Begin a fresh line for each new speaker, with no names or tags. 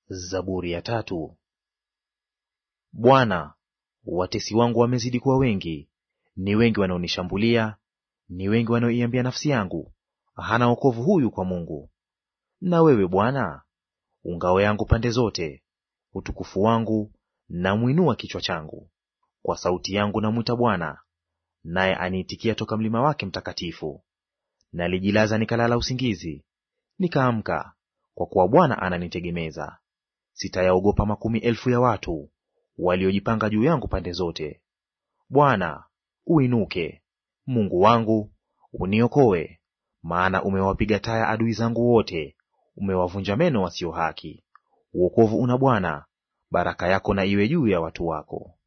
Zaburi ya tatu. Bwana, watesi wangu wamezidi kuwa wengi, ni wengi wanaonishambulia, ni wengi wanaoiambia nafsi yangu, hana wokovu huyu kwa Mungu. Na wewe Bwana ungao yangu pande zote, utukufu wangu na mwinua kichwa changu. Kwa sauti yangu namwita Bwana, naye aniitikia toka mlima wake mtakatifu. Nalijilaza nikalala usingizi, nikaamka, kwa kuwa Bwana ananitegemeza. Sitayaogopa makumi elfu ya watu waliojipanga juu yangu pande zote. Bwana, uinuke; Mungu wangu, uniokoe. Maana umewapiga taya adui zangu wote, umewavunja meno wasio haki. Uokovu una Bwana, baraka yako na iwe juu ya watu wako.